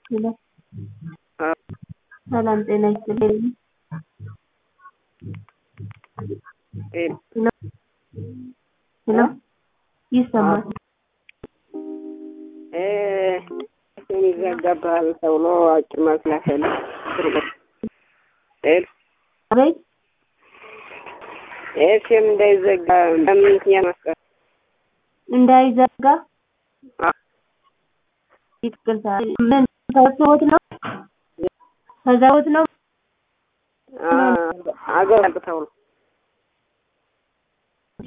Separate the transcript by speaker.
Speaker 1: ሄሎ ሰላም ጤና ይስጥልኝ። ሄሎ ሄሎ ይሰማል?
Speaker 2: ስም ይዘጋብሃል ተብሎ አጭር መልስ ላከልኝ። ሄሎ
Speaker 1: አቤት
Speaker 2: ይህ ስም እንዳይዘጋ በምን ምክንያት ማስቀር
Speaker 1: እንዳይዘጋ ይቅርታ። ምን ተወት ነው ተዛውት ነው
Speaker 2: አገር ተብሎ